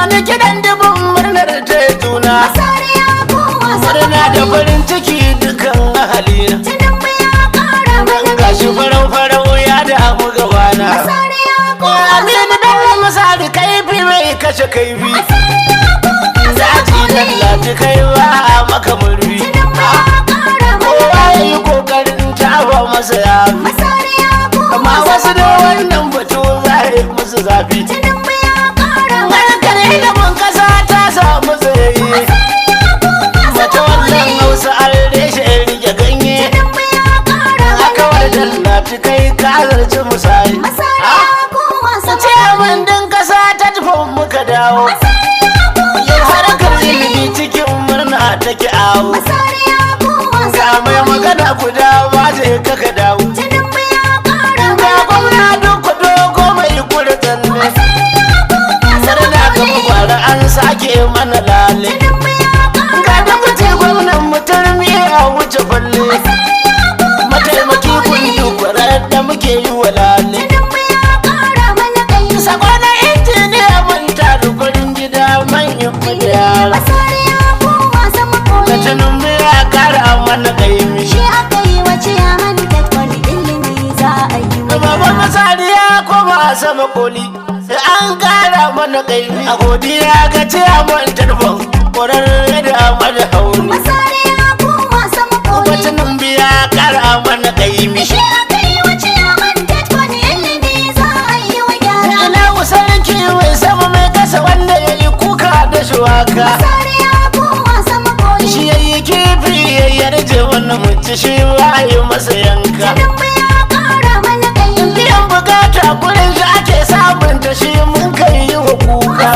wani kiɗan dubin murnar ta juna Masari ya koma sama murna da koli. farin ciki dukan ahalina Tinubu ya ƙara mana gashi ƙaimi. farau farau ya damu gabana Masari ya koma aminu sama bello koli. misali kaifi mai kashe kaifi Masari ya koma sama daji koli. lallaci kai ba a maka murfi Tinubu ya ƙara mana kowa ya yi ƙaimi. kokarin taba masa yafi Masari ya koma amma wasu sama da koli. wannan batu za a yi musu zafi Tinubu ya ƙara mana Barkar ƙaimi. ilimin kasa ta samu tsayayye Masari ya koma Mace sama wannan koli. hausa an reshe rike ganye Tinubu ya ƙara mana Aka wadda ƙaimi. lati kai ka zarci misali Masari ya koma sama Ce koli. min din kasa ta tufan muka dawo Masari ya koma Yin sama harkar koli. ilimi cikin murna take awo Masari ya koma Ga sama mai koli. magana guda ba zai kaka dawo Tinubu ya ƙara Ga mana gwamna duk dogo mai kura tsalle Murna ga gwara an sake mana lale Ga da mace gwamnan mutum a wuce falle Mataimaki kundu kwarar da muke yi wa lale Sakwana injiniya mun taru gurin gida manyan magyara Latinin mu ya kara mana kaimi Baban masari ya koma sama koli Sai an kara mana kaimi A godiya ga ciyaman tarfon Kwararre da mana hauni Latinin mu ya kara mana kaimi Ina sarki mai sama mai kasa wanda ya yi kuka da shuwaka Shi ya yi kifi ya yarje wani mutu shi ba yi masa yanka Biyan bukata gurin shi ake sabunta shi mun kai yi wa kuka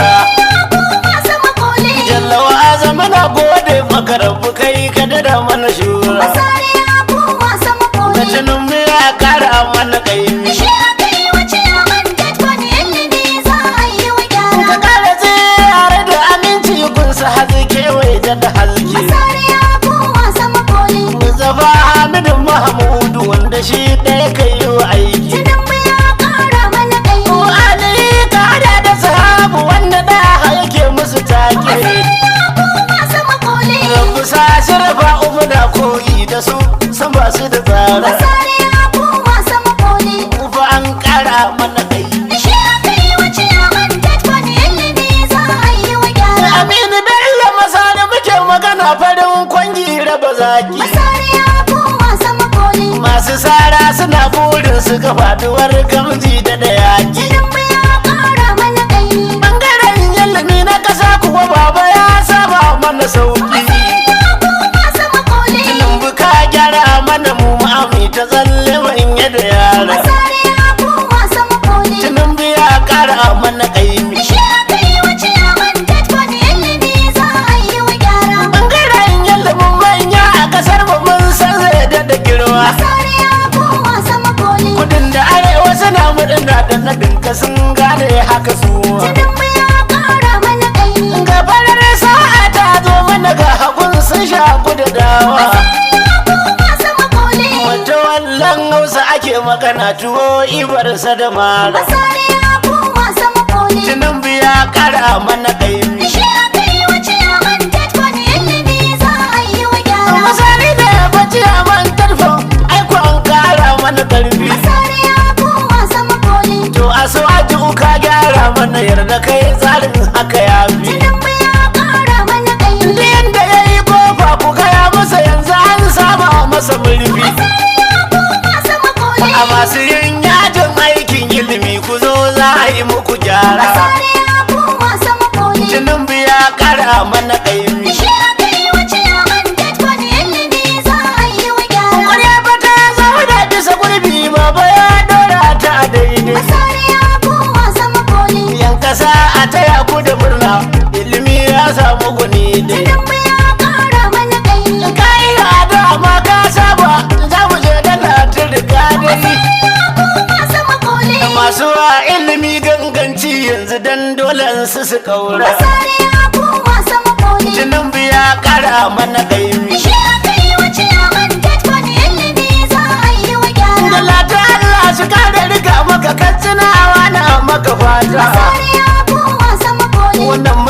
Jallawa azama na gode maka rabu kai ka dada mana shura Masari ya koma sama koli. Latinin mu ya kara mana kaimi Shi aka yi wa ciyaman Tetfon ilimi za a yi wa Ka gyara. kara tsere da aminci gunsa hazi kewaye da da halki Masari ya koma sama koli. Muzafa Hamidu Mahamudu wanda shi ɗaya kai yi wa aiki Tinubu ya ƙara mana ƙaimi. Ali ka hada da sahabu wanda da yake musu take Masari ya koma sama koli. Rabu sa shirfa umu da koyi da su sun ba su da tsara Masari ya koma sama koli. Ufa an kara mana kai Shi aka yi wa ciyaman Tetfon ilimi za a yi wa gyara. Aminu Bello masana muke magana farin kwangi raba zaki Masari ya koma sama koli. Masu sara suna burin su ga faduwar gamji da da yaki Tinubu ya ƙara mana ƙaimi. Bangaren ilimi na kasa kuwa baba ya saba mana sauki Ya koma sama koli. Lambu ka gyara mana mu ma'ami ta tsalle manya da yara Masari ya koma sama koli. Tunan biya kara mana kaimi Shi aka yi wa ciyaman Tetfon ilimi za a yi wa gyara. Bangaren ilimin manya a kasar mu mun san zai da girma Masari ya koma sama koli. Kudin da arewa suna murna da nadin ka sun gane haka su Tinubu ya ƙara mana ƙaimi. Ga farar sa'a ta zo mana ga hagun sun shaku da dawa Ya koma sama koli. Wata wallan hausa ake magana tuwo ibarsa da mara Masari ya koma sama koli. Tunan biya kara mana kaimi Shi aka yi wa ciyaman Tetfon ilimi za a yi wa gyara. Misali da ya bace a man tarfon aiko an kara mana karfi Masari ya koma sama koli. To a so a ji ka gyara mana yarda kai tsarin haka ya fi Tinubu ya ƙara mana ƙaimi. Duk yanda ya yi kofa ku gaya masa yanzu an saba masa murfi Ya koma sama koli. A masu yin yajin aikin ilimi ku zo za a yi muku gyara Masari ya koma sama koli. Tunan biya kara mana kaimi Shi aka yi wa ciyaman Tetfon ilimi za a yi wa gyara. Kwarya ba ta zama da bisa gurbi ba ba ya dora ta a daidai Masari ya koma sama koli. Yan kasa a taya ku da murna ilimi ya samu guni dai Tinubu ya ƙara mana ƙaimi. Ka yi hada ma ka saba za mu je da latin riga dai Ya koma sama koli. Masu wa ilimi ganganci yanzu dan dole su su kaura Masari ya koma sama koli. Tunan biya kara mana kaimi Shi aka yi wa ciyaman Tetfon ilimi za a yi wa gyara. Da lata Allah su kare riga maka katsinawa na maka fata Masari ya koma sama koli. Wannan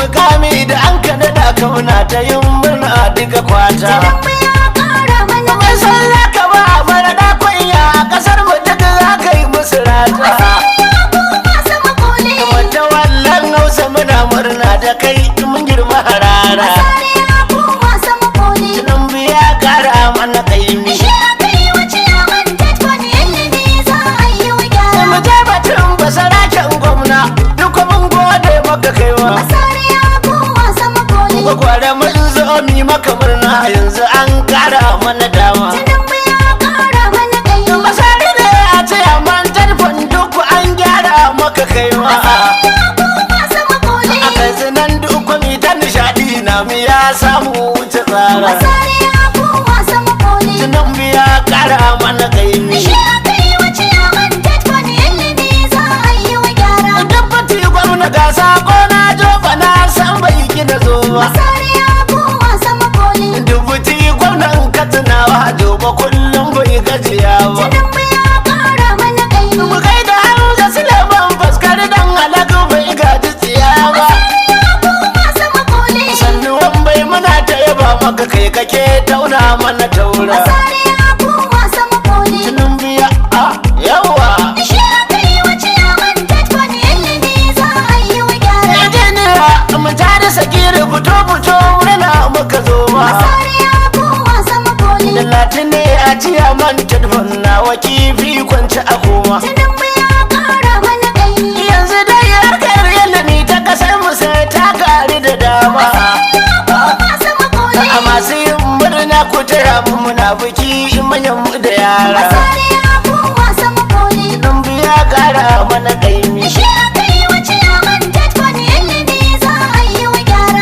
mi maka murna yanzu an kara mana dama Tinubu ya ƙara mana ƙaimi. masari ne a ce man tarfon duk an gyara maka kaiwa Masu makoli. a kai zinan duk mi ta nishadi na mi ya samu wuce tsara Masari ya ku masu makoli. tunan biya kara mana kaimi Shi aka yi wa ciyaman Tetfon ilimi za a yi wa gyara. Dabbati gwamna ga sako na joba na san bai gina zo ba Masari ya ku masu makoli. Dubuti gwamnan katsinawa joba kullum bai gajiya ba Tinubu ya ƙara mana ƙaimi. Mu kai da Hamza Suleiman faskar dan halaka bai gaji tsiya ba Ku masu makoli. Sannu wan bai muna ta yaba maka kai kake tauna mana taura Masari ya ku masu makoli. Tunun biya a yawa Shi aka yi wa ciyaman Tetfon ilimi za a yi wa gyara. Ejeniya mu tare sakiri fito fito murna muka zo ba Masari ya ku masu makoli. Da latine a ciya man tadfan na kifi kwanci a koma Tinubu ya ƙara mana ƙaimi. Yanzu dai harkar ilimi ta kasar mu sai ta kari da dama Masu makoli. A masu yin murna ku taya mu muna biki manyan mu da yara Masari ya ku masu makoli. Dan biya kara mana kaimi Shi aka yi wa ciyaman Tetfon ilimi za a yi wa gyara.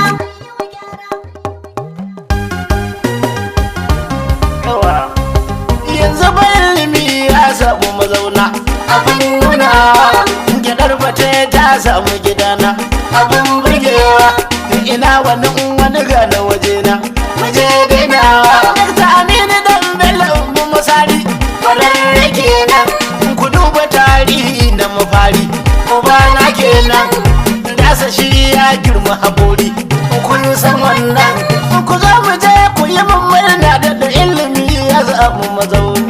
yawa yanzu bayan ilimi ya samu mazauna abin nuna gidar bate ta samu gidana abin burgewa ina wani in wani gane wajena waje dainawa ta amini dan bello mu masari kwararre kenan ku duba tarihi na mafari ubana kenan dasa shi ya girma haƙori kun san wannan ku zo mu je ku yi min murna da da ilimi ya zamu mazauni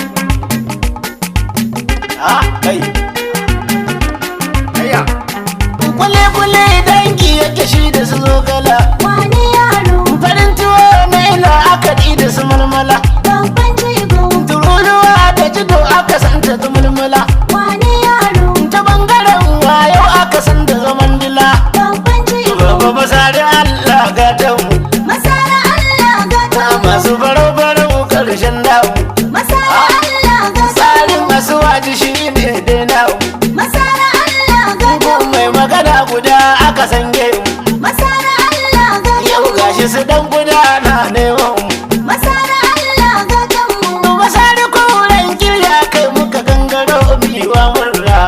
ah kai ayya kule kule dangi yake shi da su zogala Wani yaro farin tuwo na ina akadi da su mulmula babban jigo. tururuwa da jido aka santa ta mulmula Wani yaro ta bangaren wayo aka san da zaman dila babban jigo. Baba masari Allah gatan mu Masara Allah gata mu. masu farau-farau karshen damu Masara Allah gata tsarin mu. masu waji shi ne dai namu Masara Allah gata ko mu. mai magana guda aka san mu Masara Allah gata yau mu. gashi su dan guda na neman mu Masara Allah gata mu. masari kuren kirya kai muka gangaro biwa murra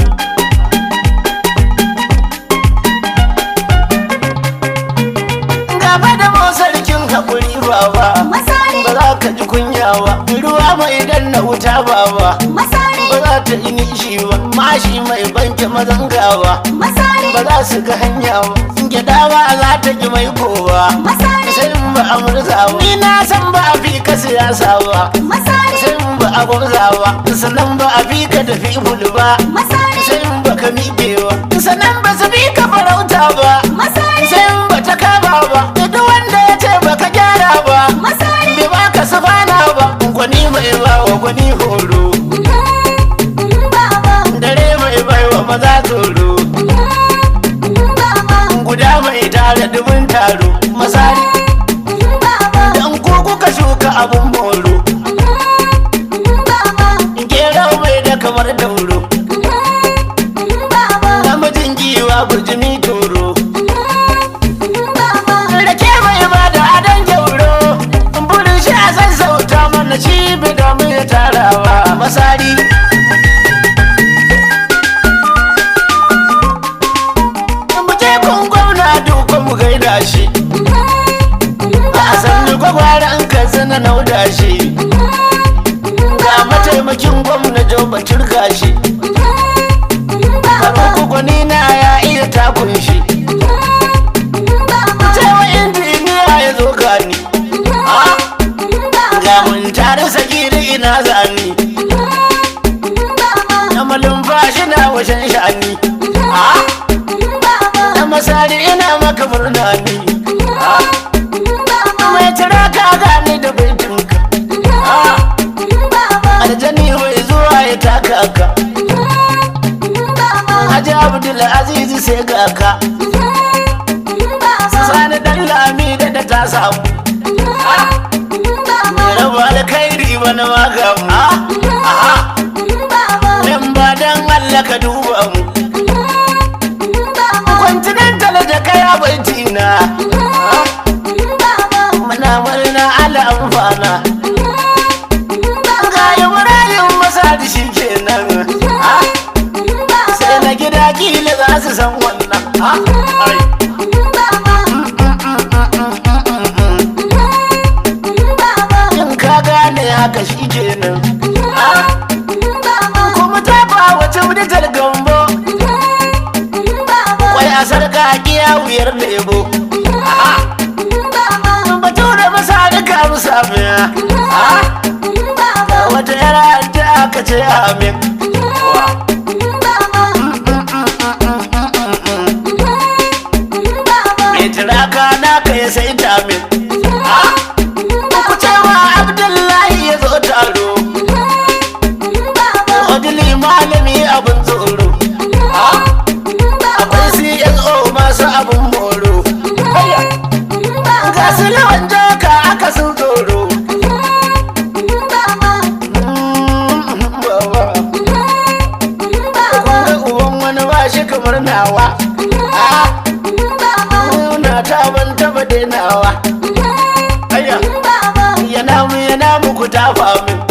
gaba da mu sarkin haƙuri baba Masari, ba za ka ji kunya ba ruwa mai danna wuta baba masari, ba za ta yi nishi ba mashi mai banke mazangawa masari, ba za su ga hanya ba gyada ba za ta ki mai kowa masari, sai in ba a murza ba ni na san ba a fi ka siyasa ba masari, sai in ba a gwamza ba sannan ba a fi ka tafi bulu ba masari, sai in ba ka miƙe ba sannan ba su fi ka farauta ba masari, sai in ba ta kama ba da duk wanda ya ce ba ka gyara ba masari. bai ba ka sufana ba gwani mai ba wa gwani horo Mhm, mhm, Baba, dare mai bai wa maza tsoro mhm, mhm, Baba, guda mai tare dubin taro masari mhm, Baba, dan ko kuka shuka abun moro mhm, mhm, Baba, gero mai da kamar dauro mhm, mhm, Baba, namijin giwa burjimi toro mhm, mhm, Baba. rake mai ba da adon gyauro burin shi a sassauta mana shi bi da mai tarawa masari mu je kun gwamna duka mu gaida shi a sannu gwagwara an ka zana nauda shi ga mataimakin gwamna joba turga shi Faruku gwani na ya iya takun shi Cewa injiniya ya zo gani Ga mun tare sagiri ina zani Na malumfashi na washen shani Na masari ina maka murna ni Mai tira ka gani da baitinka Aljani mai zuwa ya taka ka Haji Abdul Aziz sai ga ka Sani dan lami da da ta samu Baba, raba alkhairi bana magamu aha baba, dan ba dan Allah ka duba mu baba, continental da kai abinci na baba, muna murna ala amfana baba, ga ibrahim masadi shi kenan sai na gida kila za su san wannan Ah, ai. in ka gane haka shi kenan kuma ta ba wace wuditar gambo wai a sarka kiya wuyar lebo bature masa duka musa miya wata yara ta aka ce amin mai tiraka na ka ya sai tamin ku ce wa abdullahi ya zo taro odili malami abin tsoro akwai cso masu abin moro ga su lawan joka aka sun tsoro ga uban wani ba shi kamar nawa na ta ban taba dainawa aya yana mu yana muku tafa min